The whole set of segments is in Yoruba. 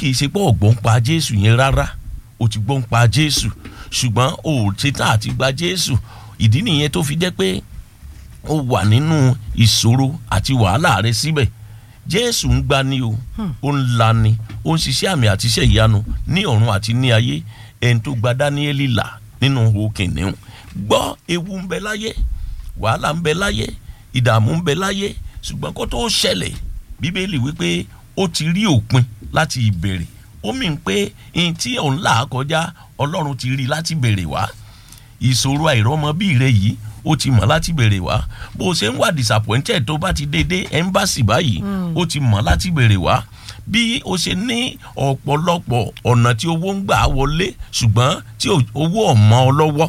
kì í ṣe pé ọ̀gbọ́n pa jésù yẹn rárá o ti gbọ́n pa jésù ṣùgbọ́n o ò ṣetán àti gba jésù ìdí nìyẹn tó fi jẹ́ pé ó wà nínú ìṣòro àti wàhálà rẹ síbẹ̀ jésù ń gbani o ó ń lani ó ń ṣiṣẹ́ àmì àti iṣẹ́ ìyanu ní ọ̀run àti ní ayé ẹni tó gba dáníẹ́lì là nínú òkè níhùn gbọ́ ewu ń bẹ láyé wàhálà ń bẹ láyé ìdààmú ń bẹ láyé ṣùgbọ́n kó tó ṣẹlẹ̀ bíbélì wípé ó ti rí òpin láti ìbẹ̀rẹ̀ ó mì ń pé ihun tí òun là kọjá ọlọ́run ti rí láti bẹ̀rẹ̀ wá ìṣòro àìrọ́mọbí rẹ yìí ó ti mọ̀ láti bẹ̀rẹ̀ wá bó o ṣe ń wà disappointed tó bá ti dédé embassy báyìí ó ti mọ̀ láti bẹ̀rẹ̀ wá bí o ṣe ní ọ̀pọ̀lọpọ̀ ọ̀nà tí owó ń gbà wọlé ṣùgbọ́n tí owó ọ̀mọ́ ọ lọ́wọ́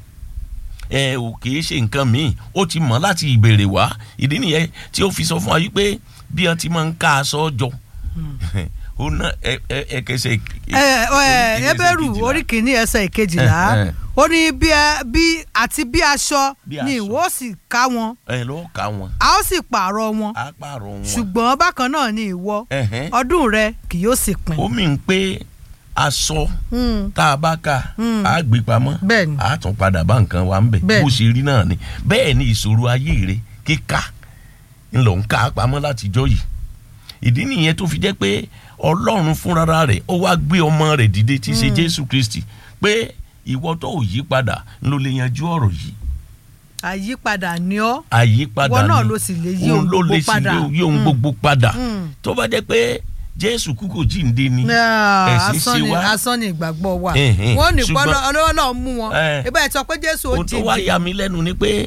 ẹ ò kì í ṣe nǹkan míì ó ti mọ̀ láti ìbẹ̀rẹ̀ wá ìdí nìyẹn tí ó fi sọ fún wa yìí pé bí wọ́n ti máa ń ká aṣọ jọ ó ná ẹ ẹ ẹ kẹsẹ̀. ẹ ẹ ẹbẹ̀rù orí kìíní ẹsẹ̀ ìkejìlá ó ní bí bí àti bí aṣọ ni ìwọ sì ká wọn. ẹ ló ká wọn. a ó sì pààrọ̀ wọn. a pààrọ̀ wọn. ṣùgbọ́n bákan náà ni ìwọ ọdún rẹ kì yóò sì pin. ó mì ń pé aṣọ tá a bá ká a gbé pamọ́ a tún padà bá nǹkan wa ń bẹ̀ bó ṣe rí náà ni bẹ́ẹ̀ ni ìṣòro ayé rẹ kíká ńlọ ń ká pamọ́ látijọ́ yìí ìdí nìyẹn tó fi jẹ́ pé ọlọ́run fúnra rẹ̀ ó wá gbé ọmọ rẹ̀ dìde tí í ṣe jésù kristi pé ìwọ tó ò yí padà ló lè yanjú ọ̀rọ̀ yìí. àyípadà ni ọ́ àyípadà ni ìwọ náà ló sì lè yí ohun gbogbo padà òun ló lè yí ohun gbogbo padà tó bá jẹ́ pé jésù kú kò jíǹde ni ẹ̀sìn ṣe wá asán ni ìgbàgbọ́ wa wọ́n ní pọ́n ọlọ́wọ́ náà mú wọn ibà ẹ̀ sọ pé jésù ó jíǹde. ohun tó wá yà mí lẹ́nu ni pé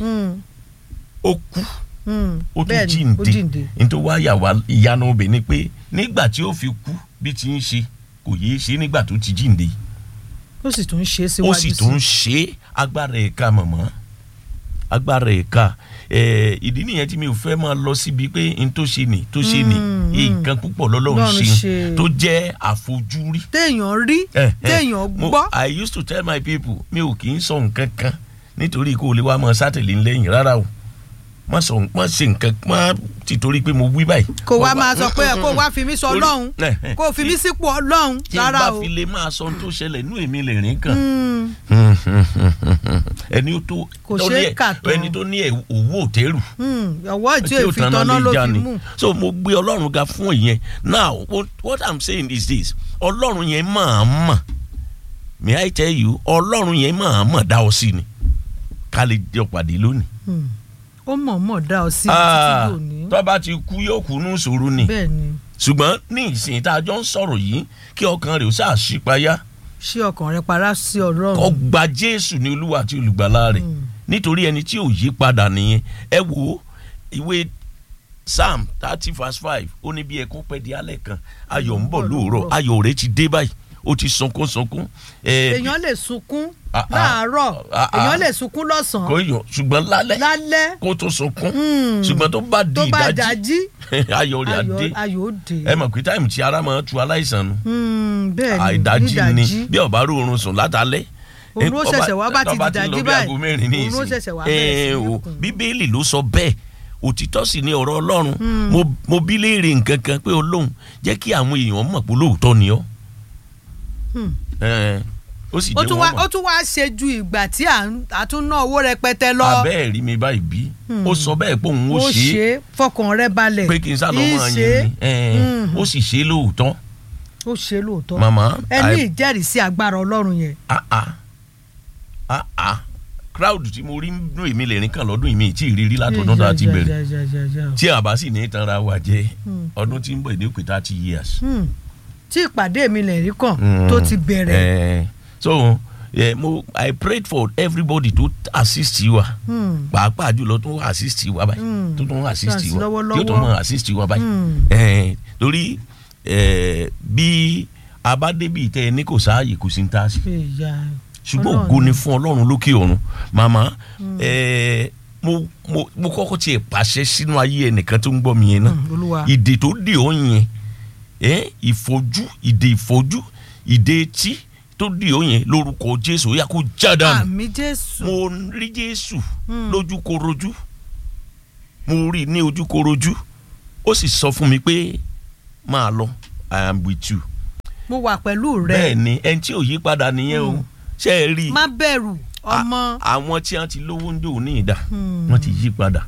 ó kú ó tún jíǹde nítorí wá yà wá ìyanu obìnrin pé nígbà tí ó fi kú bí ti ń ṣe kò yéé ṣe nígbà tó ti jíǹde. ó sì tún ṣe é síwájú sí ó sì tún ṣe agbára ẹ̀ka mọ̀mọ́ agbára ẹ̀ka ìdí nìyẹn tí mi ò fẹ́ máa lọ síbi pé n tó ṣe nì tó ṣe nì nǹkan púpọ̀ lọ́lọ́run ṣe tó jẹ́ àfojúrí. téèyàn rí téèyàn gbọ́. I used to tell my people mi ò kì í sọ nǹkan kan nítorí kó o lè wá mọ sátẹ̀lì ńlẹ́yìn rárá o má sọ má ṣe nǹkan má ti torí pé mo wí báyìí. kò wá máa sọ pé kó wá fi mí sọ ọlọ́run kó fi mí sípò ọlọ́run rárá o. tí n bá fi lè máa sọ ohun tó ṣẹlẹ̀ inú èmi lè rìn kàn. ẹni tó kò ṣe é kà tó ẹni tó ní owó òtẹ́rù. ọwọ́ tí èyí fi tọ́nà ló fi mú. so mo gbé ọlọ́run ga fún ìyẹn now what i'm saying is this ọlọ́run yẹn máa mọ̀ may i tell you ọlọ́run yẹn máa mọ̀ dá ọ sí ni ká lè jọ pàdé lónìí ó mọ̀ọ́mọ̀ dá ọ sí títí lónìí. tó bá ti kú yóò kú ní ìṣòro ni. bẹ́ẹ̀ni. ṣùgbọ́n ní ìsìn tá a jọ ń sọ̀rọ̀ yìí kí ọkàn rẹ̀ ó ṣáà ṣípayá. ṣé ọkàn rẹ para sí ọlọ́run. kó gba jésù ní olúwa àti olùgbàlà rẹ̀ nítorí ẹni tí ò yí padà nìyẹn ẹ wo ìwé psalm thirty verse five ó ní bí ẹkún pẹ́ di alẹ́ kan ayọ̀ ń bọ̀ lóòrọ̀ ayọ̀ rẹ̀ ti dé báyìí ó ti sunkún sunkún. èèyàn lè sunkún láàárọ̀ èèyàn lè sunkún lọ́sàn-án. kò yọ ṣùgbọ́n lálẹ́ lálẹ́ kó tó sunkún ṣùgbọ́n tó bá di ìdájí ayọ̀ rẹ̀ á dé ayọ̀ dé. ẹ mọ̀ pé táìmù tí ara máa tu aláìsàn nu bẹ́ẹ̀ ni ìdájí ni bí ọba rò oorun sùn látàlẹ́ òun ó ṣẹ̀ṣẹ̀ wá bá ti dìdájí báyìí òun ó ṣẹ̀ṣẹ̀ wá bẹ̀rẹ̀ sí ní kùn. bíbélì ló sọ bẹ́ẹ̀ òtítọ́ sì ni ọ̀rọ̀ ọlọ́run mo bí léèrè nǹkan kan pé olóhùn jẹ́ kí àwọn èèyàn mọ̀ pé lóòótọ́ ni ọ́ ó sì jẹ́ wọ́n mọ̀. ó tún wá ṣe ju ìgbà tí a tún ná owó rẹpẹtẹ lọ. abẹ́ẹ̀ rí mi báyìí bí ó sọ bẹ́ẹ̀ pé òun ó ṣe é. ó ṣe é fọkàn rẹ balẹ̀. pé kí n sá lọ mọ àyàn ni ó sì ṣe é lóòótọ́. ó ṣe é lóòótọ́. màmá ẹ ní ìjẹ́rìísí agbára ọlọ́run yẹn. ah ah ah ah crowd tí mo rí nínú èmi lè rìn kàn lọ́dún ìmí tí ìrírí látọ̀dún tá a ti bẹ̀rẹ̀ tí àbá sì ní tanra wa jẹ́ ọdún tí ń bọ̀ ní òkè thirty years. tí ìpàdé mi lè rí kàn tó ti bẹ̀rẹ̀. so yeah, mo i prayed for everybody to assist wa pàápàá jùlọ tó assist wa báyìí tó tó assist wa yóò tó mọ assist wa báyìí torí bí a bá débi tẹ ní kò sáàyè kò sí ní tá a sí ṣùgbọ́n ògo ni fún ọlọ́run lókè ọ̀run màmá mo mo mo kọ́kọ́ tiẹ̀ pàṣẹ sínú ayé ẹnìkan tó ń gbọ́ mi yẹn náà ìdè tó dè ọ́ yẹn ìfojú ìdè ìfojú ìdè etí tó dè ọ́ yẹn lórúkọ jésù ó yá kó jádàánù àmì jésù mo rí jésù lójúkorojú mo rí ní ojúkorojú ó sì sọ fún mi pé máa lọ i am with you mo wà pẹ̀lú rẹ bẹ́ẹ̀ ni ẹni tí ò yí padà nìyẹn o ṣe é rí i má bẹ̀rù ọmọ. A- àwọn tí wọ́n ti lówó ń dò ní ìdá wọ́n ti yí padà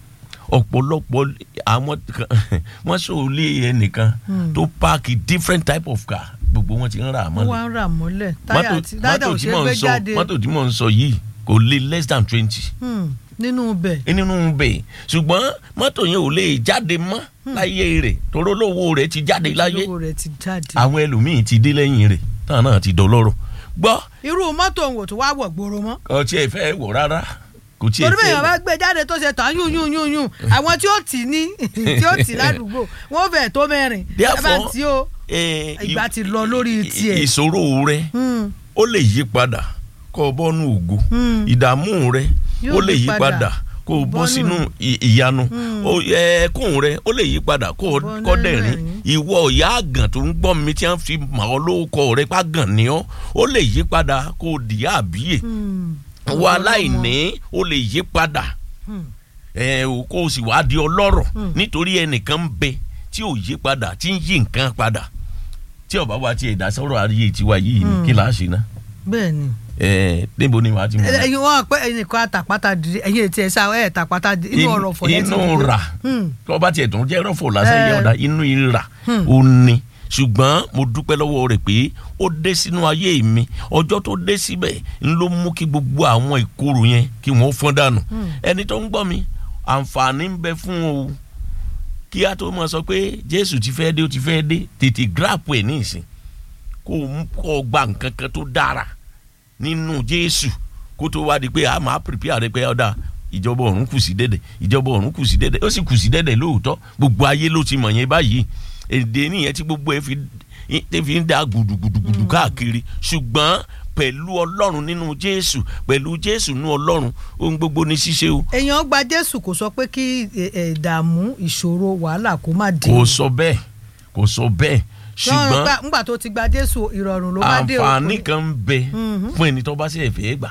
ọ̀pọ̀lọpọ̀ àwọn kan wọ́n sòlé ẹnìkan tó páàkì different type of car gbogbo wọn ti ń rà á ó mọ́lẹ̀ wá ń rà mọ́lẹ̀ táyà mọ́tò àti táyà ò mọ́tò ṣe tí é mò gbé ń sọ jáde mọ́tò tí mò ń sọ yìí kò lé less than twenty Hmm, nínú ibẹ̀. nínú bẹ̀ ṣùgbọ́n mọ́tò yẹn ò lè jáde mọ́ láyé rẹ̀ toró lówó rẹ̀ ti jáde láyé owó rẹ̀ ti jáde. àwọn ẹlòmíín ti dé lẹ́yìn rẹ̀ táwọn náà ti dọlọ́rọ̀ gbọ́ irú mọ́tò òun ò tún wá wọ̀ gbòòrò mọ́. kò tiẹ̀ fẹ́ wọ̀ rárá kò tiẹ̀ torí bẹ́ẹ̀ fẹ́ yàn bá gbé jáde tó ṣe tán yún yún yún yún àwọn tí ó tì ní tí ó tì ládùúgbò wọn fẹ́ẹ̀ tó mẹ́rin ẹ bá Therefore, tí ó Eh, ìgbà i- ti lọ lórí i- tiẹ̀. ìṣòro rẹ̀ Hmm, ó lè yí padà kó o bọ́nú ògo Hmm. ìdààmú rẹ̀ Yóò ó lè yí yí padà padà kó o bọ́ bọ́nú- sínú ì- ìyanu Ó- ẹ̀ẹ́kùn rẹ̀ ó lè yí padà kó o Bọ́nú kọ́ dẹ̀rín ẹ̀rín. ìwọ ìyá àgàn tó ń gbọ́ mi tí wọ́n fi mọ̀ ọ́ lórúkọ rẹ̀ pa gàn ní ọ́ ó lè yí padà kó o dìyà àbíyè hmm. wọ aláìní ó lè yí padà Hmm. ẹ ò kó o sì wá di ọlọ́rọ̀ Hmm. nítorí ẹnìkan ń bẹ tí ò yí padà tí ń yí nǹkan padà tí ọba wa ti ẹ̀dá sọ̀rọ̀ ayé tiwa yìí ni kí láà ṣe ná bẹ́ẹ̀ ni ẹ níbo ni wàá ti mọ̀ náà? ẹyin wọn pé ẹnìkan àtàpátá dìde ẹyin ètí ẹ sá ẹ tàpátá dìde inú ọ̀rọ̀ fọ̀ yẹn ti inú dìde. rà Hmm. tí wọ́n bá tiẹ̀ tún jẹ́ rọ́fọ̀ lásán Eh. yẹn ọ̀dà inú ìrà Hmm. ó ní ṣùgbọ́n mo dúpẹ́ lọ́wọ́ rẹ̀ pé ó dé sínú ayé mi ọjọ́ tó dé síbẹ̀ ń ló mú kí gbogbo àwọn ìkorò yẹn kí wọ́n fọ́n dànù ẹni tó ń gbọ́ mi àǹfààní ń bẹ fún o kí a tó mọ̀ sọ pé Jésù ti fẹ́ dé ó ti fẹ́ dé tètè gíráàpù ẹ̀ ní ìsìn kó o mú kó o gba nǹkan kan tó dára nínú Jésù kó tó wá di pé a máa prepare rẹ pé ọ̀dà ìjọba ọ̀run kù sí dẹ́dẹ̀ ìjọba ọ̀run kù sí dẹ́dẹ̀ ó sì kù sí dẹ́dẹ̀ lóòótọ́ gbogbo ayé ló ti mọ̀ yẹn báyìí èdè nìyẹn tí gbogbo ẹ fi tẹ fi ń da gùdùgùdùgùdù káàkiri ṣùgbọ́n pẹ̀lú ọlọ́run nínú Jésù pẹ̀lú Jésù nínú ọlọ́run ohun gbogbo ní ṣíṣe o èèyàn gba jésù kò sọ pé kí ẹ, ẹ, ìdààmú ìṣòro wàhálà kó má dé. kò sọ bẹ́ẹ̀ kò sọ bẹ́ẹ̀ ṣùgbọ́n Ṣùgbọ́n ńgbà tó ti gba jésù ìrọ̀rùn ló bá dé o. àǹfààní kan ń bẹ Mhm. fún ẹni tó bá sì fẹ́ gbà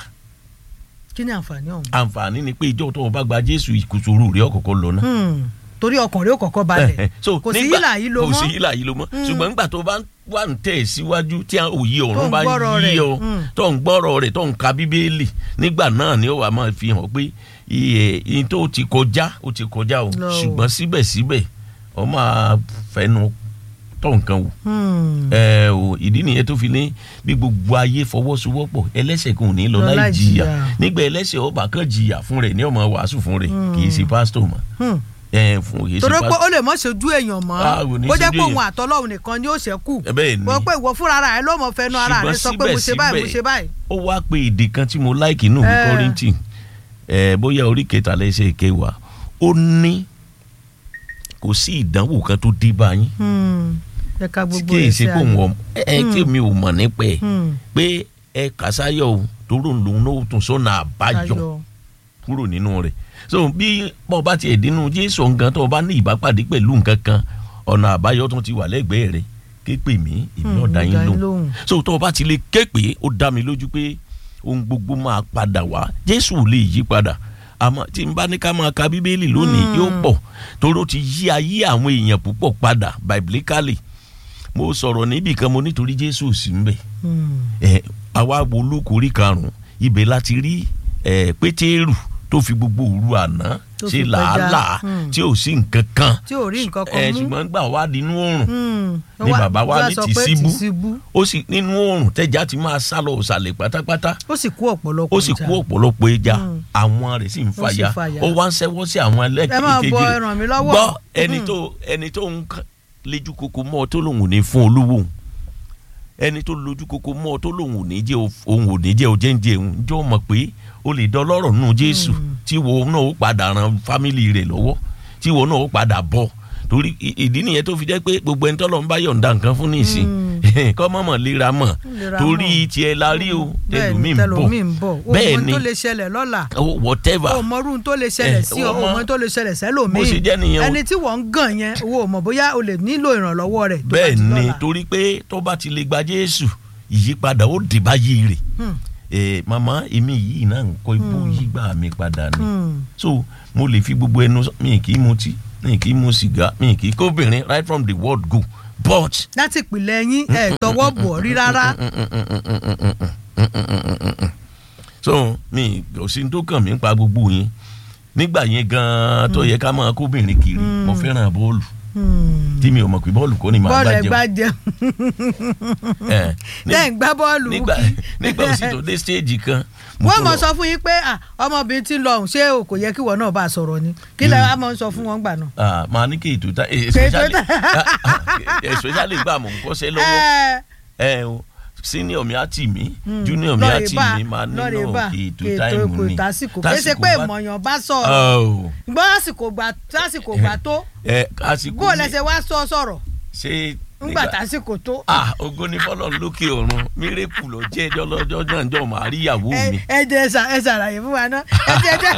kí ni àǹfààní ọ̀hún. àǹfààní ni pé ìjọ tó o bá gba Jésù ìkùsùrù rẹ̀ ọ̀kọ̀ọ̀kọ̀ lọ náà Hmm. torí ọkàn rẹ ó kọ́kọ́ balẹ̀ so kò sí nígbà- yílà yìí ló kò sí mọ́ yílà yìí ló mọ́ ṣùgbọ́n nígbà tó bá wà ń tẹ̀ síwájú tí òye Tó ọ̀run ń bá gbọ́rọ̀ yí rẹ̀, ọ mm. tó ń gbọ́rọ̀ rẹ̀ tó ń ka bíbélì nígbà náà ni ó wà máa fi hàn pé iye iye tó ti kọjá ó ti kọjá o Lọ o. ṣùgbọ́n síbẹ̀síbẹ̀ ọ máa fẹnu tọ̀ nǹkan wò Hmm. ẹ o ìdí nìyẹn tó fi ní bí gbogbo ayé fọwọ́sowọ́pọ̀ ẹlẹ́ṣẹ̀ kan ò ní lọ Lọ láì láì jìyà jìyà. nígbà ẹlẹ́ṣẹ̀ ọba kan jìyà fún rẹ̀ ní ọmọ wàásù fún rẹ̀ kì í ṣe pásítọ̀ mọ́ Hmm. ẹ fún kì í ṣe torí pé pásítọ̀ ó lè mọ̀ ṣojú èèyàn mọ́ Ah, kò ní bó jẹ́ ṣojú pé òun èèyàn. àtọlọ́run nìkan ni ó ṣẹ́kù ẹ bẹ́ẹ̀ ni bó pé ìwọ fúnra ara rẹ ló mọ̀ fẹnu ara rẹ sọ pé mo ṣe báyìí mo ṣe báyìí. ó wá pé èdè kan tí mo láìkì nù ní Eh. kọ́rìntì ẹ bóyá orí kẹta lẹ́sẹ̀ kẹwàá ó ní kò sí ìdánwò kan tó dé bá yín Hmm. ẹ ka tí gbogbo kì í rẹ̀ ṣe sí pé òun ẹ ẹ tí mi ò mọ̀ nípa ẹ̀ Hmm. pé ẹ kàsáyọ̀ o toró lòun náà tún sọ́nà àbáyọ ayọ̀ kúrò nínú rẹ̀ so bí bọ́ọ̀ bá tiẹ̀ dínú jésù nǹkan tó o bá ní ìbápàdé pẹ̀lú nǹkan kan ọ̀nà àbáyọ tó ti wà lẹ́gbẹ̀ẹ́ rẹ̀ ké pè mí èmi Hmm, ọ̀dà mo yín dá yín lóhùn lóhùn. so tó o bá ti lè ké pé ó dá mi lójú pé ohun gbogbo máa padà wá jésù ò lè yí padà àmọ́ tí n bá ní ká máa ka bíbélì lónìí Hmm. yóò pọ̀ torí ó ti yí ayé àwọn èèyàn púpọ̀ padà biblically mo sọ̀rọ̀ níbì kan mo nítorí jésù ò sí ń bẹ̀ Hmm. ẹ àwa wo olókòrí karùnún ibẹ̀ láti rí ẹ pétérù tó fi gbogbo òru àná Tó ṣe fi pẹja. làálàá Hmm. tí ò sí nǹkan kan tí ò rí nǹkan ẹ kan mú. ṣùgbọ́n gbà wá dínú oòrùn Hmm. ni Wá- bàbá wa wá ní sọ tì pé síbú. síbú ó sì nínú oòrùn tẹ́já ti máa sá lọ òsàlẹ̀ pátápátá ó sì kú ọ̀pọ̀lọpọ̀ ó sì ìjà. kú ọ̀pọ̀lọpọ̀ ẹja Hmm. àwọn rẹ̀ sì ń Ó sì fàya fàya. ó wá ń ṣẹ́wọ́ sí àwọn ẹ máa ẹlẹ́kẹ̀kejì bọ rẹ̀ ẹran mi lọ́wọ́. gbọ́ ẹni Hmm. tó ẹni tó ń k- lejú koko mọ́ ọ tó lòun ò ní fún olówó òun ẹni tó lójú koko mọ́ ọ tó lòun ò ní jẹ́ o- òun ò ní jẹ́ ojẹ́njẹ́ òun jọ́ mọ̀ pé o lè dọlọ́rọ̀ nù Jésù tí wo náà ó padà ran fámìlì rẹ̀ lọ́wọ́ tí wo náà ó padà bọ̀ torí i- ìdí nìyẹn tó fi jẹ́ pé gbogbo ẹni tọ́lọ́ ń bá yọ̀ǹda nǹkan fún nísìn kọ́ mọ̀mọ́ lera mọ̀ Lera torí mọ̀. tiẹ̀ la rí o bẹ́ẹ̀ni tẹlumi ń tẹlomi ń bọ̀ bọ̀ bẹ́ẹ̀ ohun ni tó lè ṣẹlẹ̀ lọ́la oh, whatever o mọ irú tó lè ṣẹlẹ̀ Eh, sí ọ o mọ- ohun tó lè ṣẹlẹ̀ sẹ́lòmíì bó ṣe jẹ́ nìyẹn o. ẹni tí wọ́n ń gàn yẹn owó mọ̀ bóyá o lè nílò ìrànlọ́wọ́ rẹ̀ tó bá bẹ́ẹ̀ di ni lọ́la. torí pé tó bá ti lè gba Jésù ìyípadà ó dé báyìí rẹ̀ Hmm. ẹ màmá èmi yìí náà ń kọ́ ibú yígbà mi padà ni Hmm. so mo lè fi gbogbo ẹnu sọ mi kì í mutí mi kì í mu sìgá mi kì í kóbìnrin right from the word go but láti ìpìlẹ̀ yín ẹ̀ tọwọ́ bọ̀ rí rárá. so mi kò sí tó kàn mí pa gbogbo yín nígbà yẹn gan-an tó yẹ ká máa kóbìnrin kiri mo fẹ́ràn bọ́ọ̀lù tí mi ò mọ̀ pé bọ́ọ̀lù kọ́ ni màá bọ́ọ̀lù ẹ̀ gbá gbá jẹun jẹun ẹ̀ ní- lẹ́yìn gbá bọ́ọ̀lù nígbà nígbà òsì tó dé stage kan mo wọ́n tó mọ̀ lọ- sọ fún yín pé ah, ọmọbìnrin tí ń lọ ọ̀hún ṣé o kò yẹ kí ìwọ náà bá a sọ̀rọ̀ ni kí lẹ wá mọ̀ ń sọ fún wọn gbà náà. Ah, màá ní kí ètò ta eh, Kí ètò especially ta- ah, ah, especially gbà mọ̀ ń kọ́ṣẹ́ lọ́wọ́ Ẹ, ẹ o senior mi á tì mí mm, junior mi á lọ́ọ̀rẹ́ tì bá- mí máa lọ́ọ̀rẹ́ nílò bá, kí ètò ètò táìmù kò ni tásìkò kì í ṣe pé bá- ìmọ̀yàn bá sọ̀rọ̀ Oh, gbọ́ àsìkò gbà tásìkò gbà tó ẹ àsìkò bó o ní- lẹsẹ̀ wá sọ sọ̀rọ̀ ṣé ńgbà tásìkò tó. ah ògo ni fọlọ́run lókè ọ̀run mírèkù ló jẹ́ ẹjọ́ lọ́jọ́ náà jọ màá rí ìyàwó ẹ mi ẹ jẹ́ ẹ ṣà- ẹ ṣàlàyé fún wa náà ẹ jẹ́ ẹ jẹ́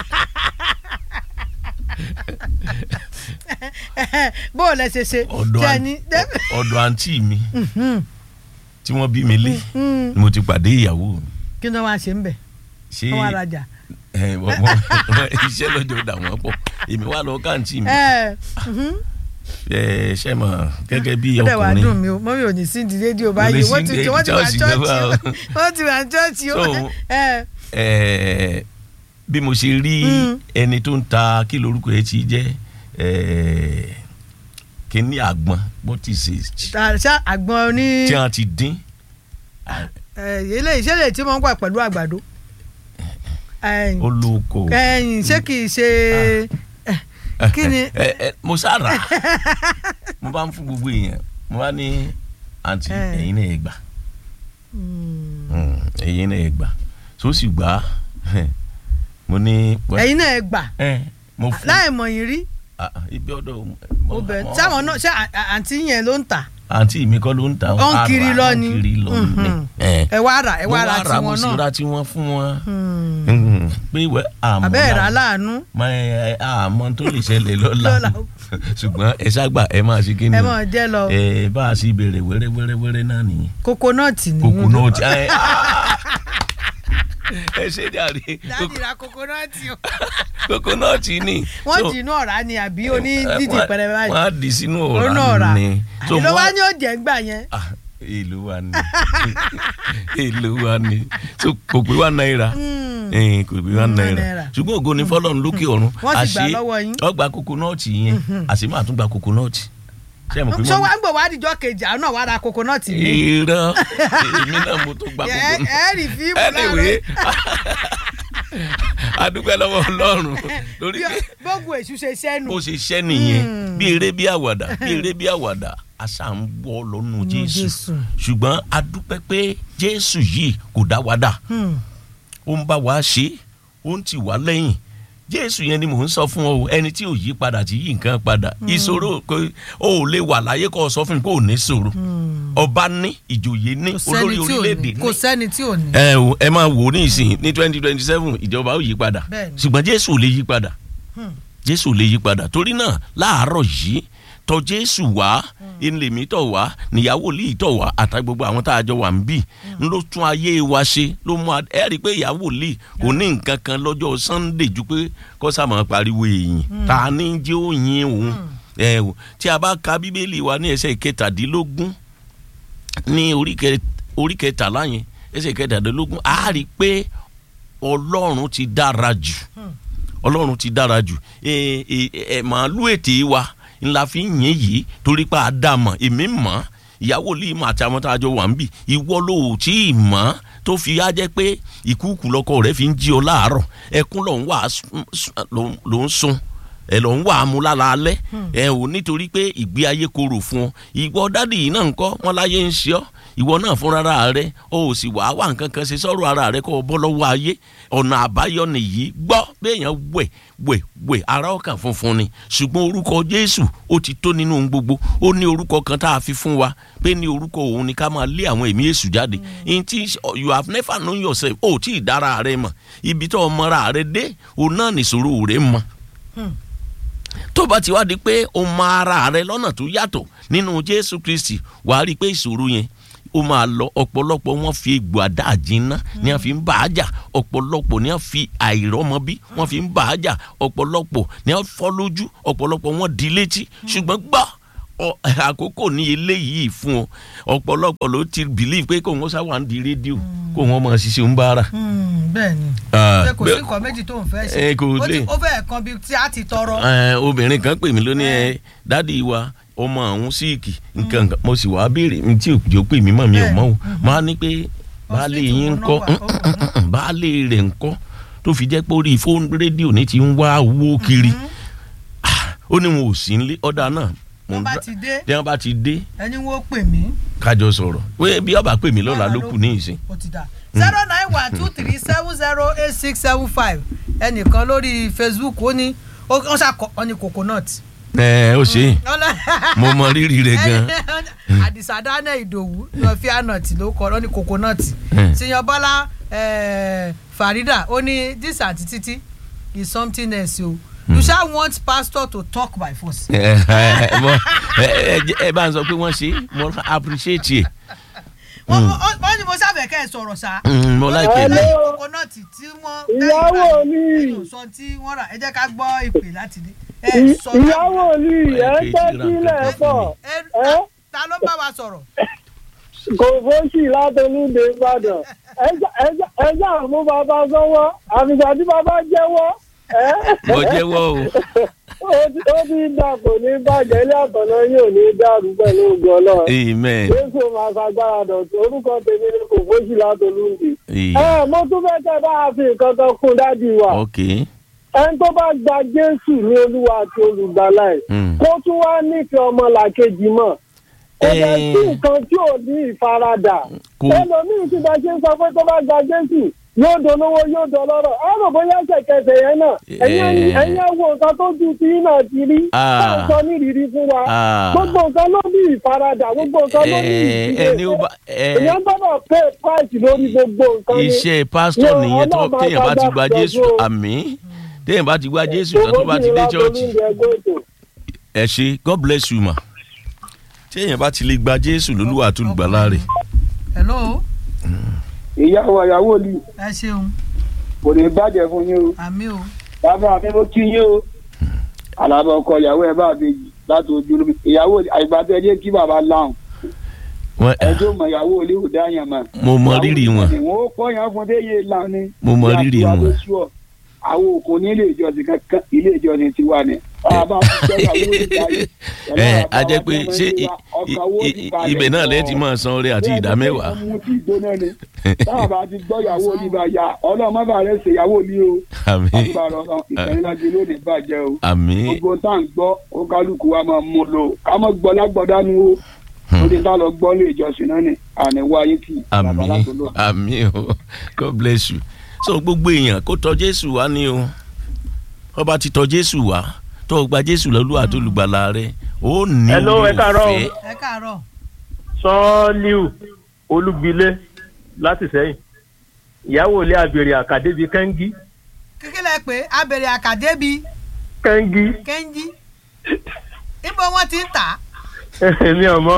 bó o lẹsẹ̀ ṣe ọ̀dọ̀ tí ẹ àn- ní. ọ̀dọ̀ àǹtí mi tí wọ́n bí mi lé ni mo ti pàdé ìyàwó mi kí ló wá ṣe ń bẹ̀ ṣé wọ́n wá rajà. ẹ, wọ́n- wọ́n- iṣẹ́ lọ́jọ́ dà wọ́n pọ̀ èmi wá lọ káàntì mi ẹ mhm. ẹ ṣe mọ̀ gẹ́gẹ́ bí ó dẹ̀ wá dùn ọkùnrin mí o mọ́mí ò ní sí di rédíò Kò báyìí lè wọ́n sí ti di wọ́n ti wà chọ́ọ̀chì chọ́ọ̀chì náà o wá. wọ́n ti wà chọ́ọ̀chì o So, ẹ ẹ, bí mo ṣe rí Mm. ẹni tó ń ta kí lorúkọ ẹ ti jẹ́ ẹ, kíní àgbọn bó ti ṣe ta- ṣá àgbọn ní tí wọ́n ti dín eléyìí ṣé lè tí wọ́n ń gbà pẹ̀lú àgbàdo ẹ̀yìn olóko ẹ̀yìn ṣé kì í ṣe kí ni ẹ, ẹ, mo sára mo bá ń fún gbogbo èèyàn mo bá ní àǹtí Eh. ẹ̀yin náà ẹ gbà Mm. Mm, ẹ̀yin náà ẹ gbà tó sì gbà á mo ní. well, ẹ̀yin náà ẹ gbà ẹ, mo fún láì mọ̀ yín rí Ah, ah, ibi ọ̀dọ̀ obìnrin sáwọn náà ṣé à- à- àǹtí yẹn ló ń tà àǹtí mi kọ́ ló ń ta Ó ń ara, kiri lọ ó ń ni. kiri lọ ni Mhm. ẹ ẹ wá rà ẹ mo wá rà wá ra mo tiwọn sì náà ra tiwọn fún wọn Hmm. Mhm. pé ìwẹ àmọ́ àbẹ́ ẹ̀rá la- láàánú mọ ẹ àmọ́ tó lè ṣẹlẹ̀ lọ́la Lọ́la. ṣùgbọ́n ẹ ṣàgbà ẹ máa ṣe kí ni ẹ mọ̀ jẹ́ lọ ẹ bá a sì béèrè wẹ́rẹ́ wẹ́rẹ́ wẹ́rẹ́ náà nìyẹn kokonọ́ọ̀tì ni kòkù náà ti ẹ ẹ ṣe jàre dáàdì ra kokonọ́ọ̀tì o kòkù náà ti ní. wọ́n So, dì inú ọ̀rá ni àbí oní ẹ, dídì wọ́n- pẹrẹ báyìí wọ́n á dì sínú Ó ná ọ̀rá ọ̀rá. ni. So, ìlú mo wa wá- ni ó jẹ́ gbà yẹn Ah, èlò wa ni èlò wa ni so kò pé wá náírà Hmm. ẹ̀ẹ́n kò pé wá Mm, náírà náírà. ṣùgbọ́n ògo ni fọlọ́run lókè ọ̀run Wọ́n sì gbà lọ́wọ́ yín. ọgbà kokonọ́ọ̀tì yẹn àṣì máa tún gba kokonọ́ọ̀tì ṣé mo pé sọ wọ́n wá ń gbọ̀ wá díjọ́ kejì àwọn náà wá ra kokonọ́ọ̀tì mi ìran èmi náà mo tó gba ẹ kokonọ́ọ̀tì ẹ rí fíìmù anyway adúpẹ́ lọ́wọ́ ọlọ́run lórí pé bógun èṣù ṣe sẹ́nu bó ṣe ṣẹ́ nìyẹn bí eré bí àwàdà bí eré bí àwàdà àṣà ń bọ́ lọ́nu jésù Jésù. ṣùgbọ́n adúpẹ́ pé jésù yìí kò dá wa dà Hmm. ó ń bá wa ṣe é, ó ń tì wá lẹ́yìn jésù yẹn ni mò ń sọ fún ọ o, ẹni tí ò yí padà tí yí nǹkan padà ìṣòro kò ó lè wà láyé kó o sọ fún mi kó o ní ṣòro ọba ní ìjòyè ní kò olórí sẹ́ni tí ò orílẹ̀-èdè ní ní kò sẹ́ni tí ò ní. ẹ o ẹ máa wò ó ní ìsìn ní twenty twenty seven ìjọba ó yí padà Bẹ́ẹ̀ni. ṣùgbọ́n jésù ò lè yí padà Hmm. jésù ò lè yí padà torí náà láàárọ̀ yìí tọ̀ jésù wá ìlèmí tọ̀ wá níyàwó lè tọ̀ wá àtà gbogbo àwọn tá a jọ wà ń bì ń ló tún ayé wa ṣe ló mú a- ẹ rí i pé ìyàwó lè kò ní nǹkan kan lọ́jọ́ sunday ju pé kó sá máa pariwo èyìn ta ni jẹ́ òyìn òun ẹ o tí a bá ka bíbélì wa ní ẹsẹ̀ kẹtàdínlógún ní orí kẹ- orí kẹtàlá yẹn ẹsẹ̀ kẹtàdínlógún a rí i pé ọlọ́run ti dára jù ọlọ́run ti dára jù ẹ ẹ ẹ màálù ètè wa ńlá fi ń yìn yìí torí pé a dá mọ̀ èmi mọ̀ ìyàwó lè mọ̀ àti àwọn tá a jọ wà ń bì ìwọ ló ò tí ì mọ̀ tó fi á jẹ́ pé ìkúùkù lọ́kọ rẹ̀ fi ń jí ọ láàárọ̀ ẹkún ló ń wà á sùn- sùn- ló ń- ló ń sun ẹ lọ ń wà á mu lára alẹ́ ẹ ò nítorí pé ìgbé ayé korò fún ọ ìwọ dádì yìí náà ń kọ́ wọn láyé ń ṣe ọ́ ìwọ náà fúnra rẹ o ò sì wàá wà nǹkan kan ṣe sọ́rọ̀ ara rẹ kó o bọ́ lọ́wọ́ ayé ọ̀nà àbáyọ nìyí gbọ́ béèyàn wẹ̀ wẹ̀ wẹ̀ ara ọkàn funfun ni ṣùgbọ́n orúkọ jésù ó ti tó nínú ohun gbogbo ó ní orúkọ kan tá a fi fún wa pé ní orúkọ òun ni ká máa lé àwọn ẹ̀mí èṣù jáde in ti you have never known yourself o tí ì dára rẹ mọ̀ ibi tó o mọra rẹ dé òun náà nìṣòro rẹ mọ̀ tó bá ti wá di pé o mọ ara rẹ lọ́nà tó yàtọ̀ nínú jésù kristi wàá rí i pé ìṣòro yẹn ó máa lọ ọ̀pọ̀lọpọ̀ wọn fi egbò àdá àjínná ni wọ́n fi ń bà á jà ọ̀pọ̀lọpọ̀ ni wọ́n fi àìrọ́mọbí wọ́n fi ń bà á jà ọ̀pọ̀lọpọ̀ ni wọ́n fọ́ lójú ọ̀pọ̀lọpọ̀ wọn di létí ṣùgbọ́n gbọ́ ọ- àkókò ní eléyìí fún ọ ọ̀pọ̀lọpọ̀ ló ti believe pé kò wọ́n sáwà ń di rédíò kò wọ́n mọ̀ ṣiṣẹ́ ń bára. Hmm, bẹ́ẹ̀ ni Ah, ṣé kò sí bẹ́ẹ̀- nǹkan méjì tó ń fẹ́ ṣe Eh, kò Ó ti- lè. ó fẹ́ kan bíi tí a ti tọrọ. Ẹ, obìnrin kan pè mí lónìí ẹ dádì wa ọmọ àwọn síìkì nǹkan nǹkan mo sì wá béèrè mi tí òjò pè mí mọ̀ mi ò mọ̀ o máa ní pé baálé Hospital yín ń wọn kọ́ náà wà, baálé rẹ̀ ń kọ́ tó fi jẹ́ pé orí fóònù rédíò ní ti ń wá owó kiri Ah, ó ní wọn ò sí nílé ọ̀dà náà mo wọ́n ń bá dá- ti dé bí wọ́n bá ti dé ẹni wọ́n pè mí. kájọ sọ̀rọ̀ pé bí ọba pè mí lọ́la ló kù ní ìsìn. ó ti dà zero nine one two three seven zero eight six seven five ẹnìkan lórí facebook ó ní ó ó ṣàkọ ọ ní coconut. ẹ ó ṣe é mo mọ rírì rẹ̀ gan. àdìsá dáná ìdòwú lọ fi ànàtì ló kọ ọ ní coconut. Hmm. siyan bọ́lá eh, farida ó ní this àti títí is something else o you sha want pastor to talk by force. ẹ ẹ mo- ẹ- ẹ- ẹ bá ń sọ pé wọ́n ṣe é, mo appreciate ẹ̀. wọ́n wọ́n- wọ́n ní mo sábẹ̀ kẹ́ ẹ̀ sọ̀rọ̀ sá. Mm, mo like ẹ̀. lẹ́yìn coconut tí wọ́n Ìyàwó mi. nínú sọ tí wọ́n rà ẹ jẹ́ ká gbọ́ ìpè láti dé. ẹ sọ ìyàwó mi ẹ Ẹ ń kejì ra tẹ́sílẹ̀ nǹkan pọ̀ ẹ ẹ ta ló bá wa sọ̀rọ̀. kò fóṣì látolúde ìbàdàn ẹjẹ àmú bàbá sọ́wọ́ àfìgbà tí bàbá jẹ́wọ́ ẹ mo jẹ́wọ́ o. ó ti ó ti dà kò ní bàjẹ́ ilé àtọ̀nà yóò ní dàrú pẹ̀lú ògùn ọlọ́run amen. jésù máa ṣàgbára dọ̀tún orúkọ tèmi ni kò fóṣì látolúde. Eh, ẹ mo tún fẹ́ kẹ́ bá a fi nǹkan kan kún dádì wa ok. ẹni tó bá gba jésù ní olúwa àti olùgbàlà ẹ̀ Mm. kó tún wá nífẹ̀ẹ́ ọmọlàkejì mọ̀ kò dẹ̀ Eh. sí nǹkan tí ò ní ìfaradà Kò- ẹlòmíì tí bá ṣe ń sọ pé tó bá gba jésù yóò dolówó yóò dọlọ́rọ̀ ẹ rò bóyá ṣẹ̀kẹsẹ̀ yẹn náà ẹ̀yin Eh. ẹ̀yin ẹ̀ wo nǹkan tó ju ti náà ti rí Ah. táà sọ nírìírí fún wa Ah. gbogbo nǹkan ló ní ìfaradà gbogbo nǹkan ló ní Eh, ìdílé ẹni ó bá ẹ èèyàn gbọ́dọ̀ pay price lórí gbogbo nǹkan ni. iṣẹ́ pásítọ̀ Yóò, nìyẹn tó Ọlọ́run téèyàn bá ti gba máa jésù gbàgbọ́. àmín téèyàn bá ti gba jésù tán tó bá ti dé chọ́ọ̀chì ẹ ṣe god bless you ma téèyàn bá ti lè gba jésù lólúwa tó lùgbàlà rẹ̀ hello ìyàwó ìyàwó ni ẹ ṣeun kò ní bàjẹ́ fún yín o àmì o bàbá mi mo kí yín o alábọ̀ ọkọ ìyàwó ẹ̀ bá mi láti ojú olómi ìyàwó àgbàdo ẹ̀ jẹ́ kí bàbá láhùn Wọ́n- ẹjọ́ mọ ìyàwó ilé ò dá yàn mọ́. mo mọ rírì wọn ìwọ̀n ó kọ́ yàn fún déyé lánàá ni. Mo mọ rírì Ìyá wọn. tó sú ọ. àwọn òkun ní ilé ìjọsìn kankan ilé ìjọsìn tiwa ni. bàbá mi jẹ́ ìyàwó ìdáyé. ẹ a jẹ́ pé ṣé i- i- i- ibẹ̀ náà lẹ́yìn tí máa san oore àti ìdá mẹ́wàá ọmọ tí ìgbóná ni. táwọn ti gbọ́ ìyàwó olùbá ya ọlọ́mọ bá rẹ̀ ṣe ìyàwó ni o. àmín àgbà rọ̀ ìtẹ̀lélájú lónìí bàjẹ́ o. àmín gbogbo tá à ń gbọ́ ó kálukú wa máa mú lò ká mọ́ gbọ́ lágbọ́dánú o. ó ti tá lọ gbọ́ lé ìjọsìn náà ni àní wáyé kì í. bàbá àmín látòlú. àmín o god bless you so gbogbo èèyàn kó tọ̀ jésù wá ní o ọba ti tọ̀ jésù wá tó o gba jésù lọ́lúwa tó lùgbàlà rẹ̀ ó ní Hello, ẹ káàárọ̀ o. olùfẹ́. ẹ káàárọ̀ sọ́ọ́líù olúgbilé láti sẹ́yìn ìyàwó ilé àbèrè àkàdébi kẹ́ńgí kíkílẹ̀ pé abèrè àkàdé bíi kẹ́ńgí kẹ́ńjí níbo wọ́n ti ń tà á èmi ọmọ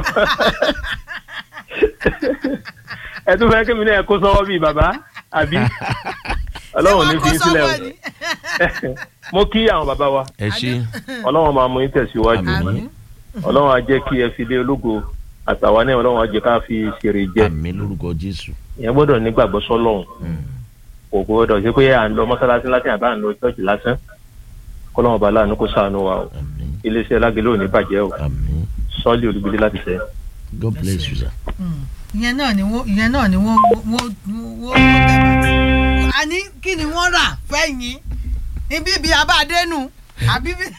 ẹ tún fẹ́ kí mi náà kó sọ́wọ́ bíi bàbá àbí ọlọ́run ní Ṣé fi wọ́n í kó sílẹ̀ o sọ́wọ́ ni? mo kí àwọn bàbá wa ẹ ṣe ọlọ́run máa mú yín tẹ̀síwájú Àmín. ọlọ́run á jẹ́ kí ẹ fi lé ológo àtàwọn náà ọlọ́run á jẹ́ ká fi ṣèrè jẹ àmín lórúkọ jésù ìyẹn gbọ́dọ̀ nígbàgbọ́ sọ́lọ́run kò gbọ́dọ̀ ṣe pé à ń lọ mọ́sálásí lásán àbá ń lọ ṣọ́ọ̀ṣì lásán kọ́lọ́run ọba aláàánú kó ṣàánú wa o àmín iléeṣẹ́ lágẹ̀lẹ́ ò ní bàjẹ́ o àmín sọ́ọ́lì olùgbélé láti sẹ́ god bless you sir. Mm. ìyẹn náà ni wọ́n ìyẹn náà ni wọ́n wọ́n wọ́n wọ́n tẹ̀lé. àní kí ni wọ́n rà fẹ́yìn ibi ibi abáadénú àbí bí.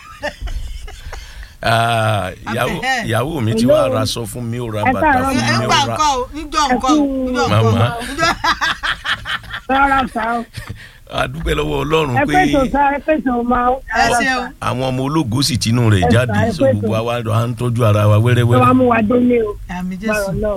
Ah, ìyàwó Abẹ́. ìyàwó mi ti wá ra sọ fún mi ó ra Ẹ bàtà káàárọ̀, fún ẹ mi ń ó gbà ra nǹkan o níjọ́ nǹkan o níjọ́ nǹkan o. Màmá. níjọ́- rárá sá o adúpẹ́ lọ́wọ́ ọlọ́run ẹ pé pèsè sá ẹ pèsè máa ẹ ṣeun àwọn ọmọ ológo sì tinú rẹ̀ Ẹ jáde sà, ẹ so pẹ́ gbogbo tó. àwa à ń tọ́jú ara wa ẹ wá wẹ́rẹ́wẹ́rẹ́. mú wa délé o àmì báyọ̀ jésù. náà.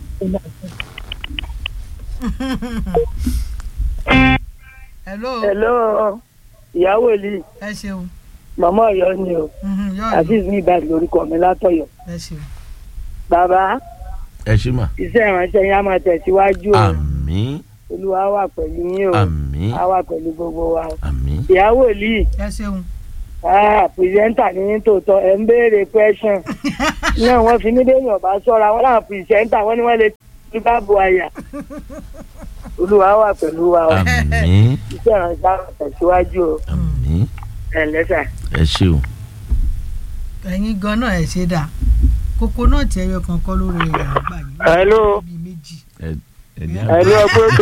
hello hello ìyàwó ilé ẹ ṣeun màmá ọ̀yọ́ ni o Mhm, yóò yọ azeez ní ìbàdí lórúkọ mi látọ̀yọ́ ẹ ṣeun. bàbá ẹ ṣe mà. iṣẹ́ ìránṣẹ́ yín á máa tẹ̀síwájú o àmín olúwa wà pẹ̀lú yín o àmín á wà pẹ̀lú gbogbo wa o àmín ìyàwó ilé ẹ ṣeun. ah pìrìsẹ́ńtà ní yín tòótọ́ ẹ̀ ń béèrè question náà wọ́n fi ní bẹ́ẹ̀ni ọ̀bá sọ́ra wọn láwọn pìrìsẹ́ńtà wọ́n ní wọ́n lè ní báàbò àyà olúwa wà pẹ̀lú wa o àmín iṣẹ́ ìrànṣẹ́ àwọn tẹ̀síwájú o àmín ẹ̀ lẹ́sà. ẹ ṣé o. ẹ̀yin gan náà ẹ̀ ṣe dà kókó náà tí ẹyọ kan kọ́ lórí rẹ̀ àgbà yìí. Hello. bíi méjì. ẹni Ẹ̀lú ẹgbẹ́ ètò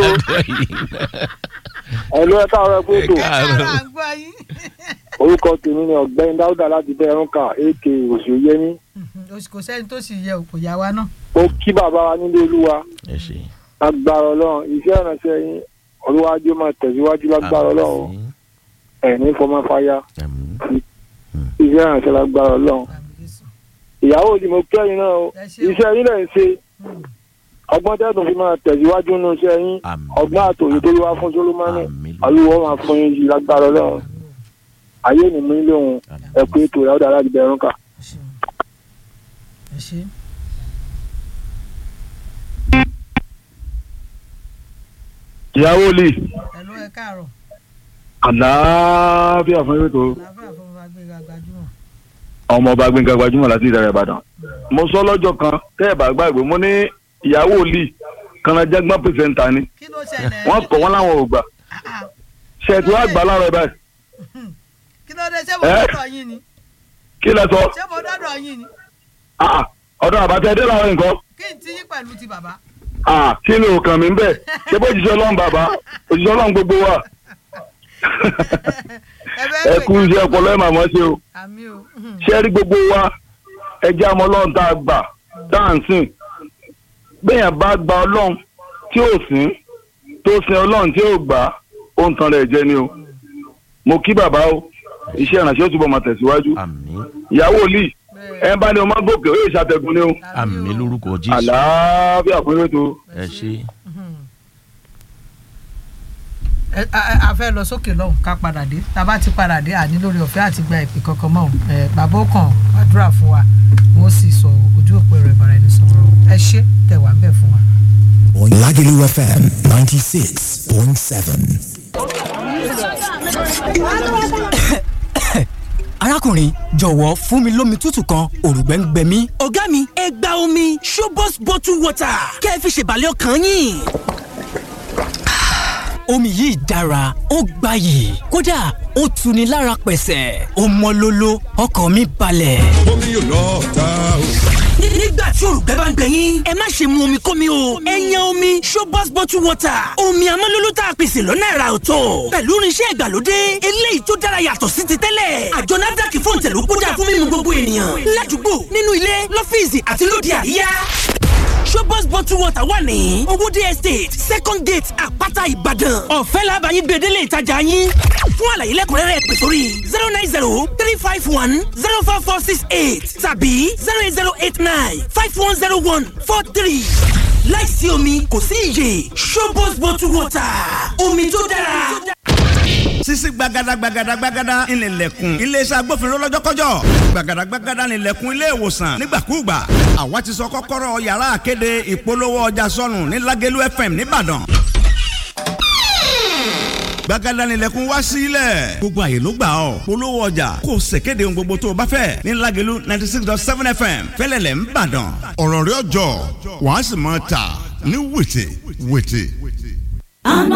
ẹ̀lú ẹ̀ka ọ̀rọ̀ ẹgbẹ́ ètò káàrọ̀ àgbà yìí. orúkọ tèmi ni ọ̀gbẹ́ni dáúdà láti bẹ́ẹ̀rùnkà èké òṣèyẹmí kò sẹ́ni tó sì yẹ o, kò yá wa náà. ó kí bàbá wa nílé olúwa ẹ ṣé. lágbára ọlọ́run iṣẹ́ ìrànṣẹ́ yín olúwájú máa tẹ̀síwájú lágbára ọlọ́run àmín ẹ̀ní fọmọ fáyà àmín iṣẹ́ ìrànṣẹ́ lágbára ọlọ́run Àmì Jésù. ìyàwó ni mo kẹ́yìn náà o Ẹ ṣé o. iṣẹ́ yín lẹ̀ ń ṣe Mm. ọgbọ́n tẹ́tùn fi máa tẹ̀síwájú nínú iṣẹ́ yín àmín ọgbọ́n àtòyè tó wá fún solomoni àmín olúwo máa fún yín yìí lágbára ọlọ́run ayé ni mí lóhun ẹ pé ètò ìyàwó láti bẹ́ẹ̀rùnkà. Ẹ ṣé. ẹ ṣé. ìyàwó lè ẹ̀lú ẹ káàárọ̀ àlàáfíà fún ètò àlàáfíà fún wa gbé ga gbajúmọ̀. ọmọ ọba gbẹngà gbajúmọ̀ láti ìdàrẹ ìbàdàn mo sọ lọ́jọ́ kan tẹ́ ẹ̀ bá gbàgbé mo ní ìyàwó lè kanajágbọ́n pèsèǹtà ni kí ló ṣẹlẹ̀. wọ́n kọ̀ wọ́n láwọn ò gbà Ah, ah. ṣètò àgbà láàárọ̀ báyìí kí ló dé ṣé mo Ẹ́? dọ́dọ̀ yín ni kí lẹ sọ ṣé mo dọ́dọ̀ yín ni Ah, ọ̀dọ̀ àbátẹ́ dé làwọn nǹkan kí n ti yín pẹ̀lú ti bàbá. Ah, kí ni òkàn mi ń bẹ̀ ṣé bó jíṣẹ́ ọlọ́run bàbá òjíṣẹ́ ọlọ́run gbogbo wa ẹ bẹ́ẹ̀ ẹ pè kú iṣẹ́ ọpọlọ ẹ̀ màmá ṣe o àmì o. ṣé rí gbogbo wa ẹ jẹ́ àmọ́ ọlọ́run tá a gbà tá à ń sìn bẹ́ẹ̀yàn bá gba ọlọ́run tí ò sìn tó sin ọlọ́run tí ò gbà ó ń tan rẹ̀ jẹ ni o mo kí bàbá o iṣẹ́ ìrànṣẹ́ ó túbọ̀ máa tẹ̀síwájú àmín ìyàwó lì Bẹ́ẹ̀. ẹ bá ní ọmọ gòkè ó yẹ ṣàtẹ̀gùn ni o àmín lórúkọ jésù àlàáfíà fún ètò ẹ ṣé ẹ a- a fẹ́ lọ sókè lọ́hùn ká padà dé tá a bá ti padà dé àní lórí ọ̀fẹ́ àti gba ìpè kankan mọ́ ẹ bàbá ó kàn àdúrà fún wa wọ́n sì sọ ojú òpó ẹ̀rọ ìbáraẹnisọ̀rọ̀ ẹ ṣé tẹ̀wá ń bẹ̀ fún wa. on Lagelu FM 96.7. arákùnrin jọ̀wọ́ fún mi lómi tútù kan òrùgbẹ́ ń gbẹ mí. ọ̀gá mi ẹ gba omi Shobos bottle water kẹ́ ẹ fi ṣèbàlẹ̀ ọkàn yín. omi yìí dára ó gbayì kódà ó tuni lára pẹ̀sẹ̀ ó mọ́ lóló ọkàn mi balẹ̀. omi yóò lọ ta o. Ní- nígbà tí òrùgbẹ́ bá ń gbẹ yín ẹ má ṣe mu omi kómi o ẹ yan omi Shobos bottle water omi amọ́lóló tá a pèsè lọ́nà ẹ̀rà ọ̀tọ̀ pẹ̀lú irinṣẹ́ ìgbàlódé eléyìí tó dára yàtọ̀ sí ti tẹ́lẹ̀ àjọ NAFDAC fún ìtẹ̀lú kódà fún mímu gbogbo ènìyàn ládùúgbò nínú ilé lọ́fíìsì àti lóde àríyá Shobos bottle water wà ní owóde estate second gate àpáta ìbàdàn ọ̀fẹ́ làbàyìn gbèdélé ìtajà yín fún àlàyé lẹ́kùnrẹ́rẹ́ pè sórí zero nine zero three five one zero four four six eight tàbí zero eight zero eight nine five one zero one four three láìsí omi kò sí iyè Shobos bottle water omi tó dára. sisi gbagada gbagada gbagada ìnìlẹ̀kùn iléeṣẹ́ agbófinró lọ́jọ́kọ́jọ́ gbagada gbagada ìnìlẹ̀kùn ilé ìwòsàn nígbàkúùgbà àwa ti sọ kọ́kọ́rọ́ yàrá àkéde ìpolówó ọjà sọnù ní Lágẹ̀lú FM nìbàdàn gbagada ìnìlẹ̀kùn wá sílẹ̀ gbogbo àyè ló gbà ọ́ polówó ọjà kò ṣèkéde ohun gbogbo tó o bá fẹ́ ní Lágẹ̀lú ninety six dot seven FM fẹ́lẹ́lẹ̀ ń bàdàn ọ̀rọ̀ rẹ̀ ọjọ́ wàá sì máa tà ní wètè wètè. àná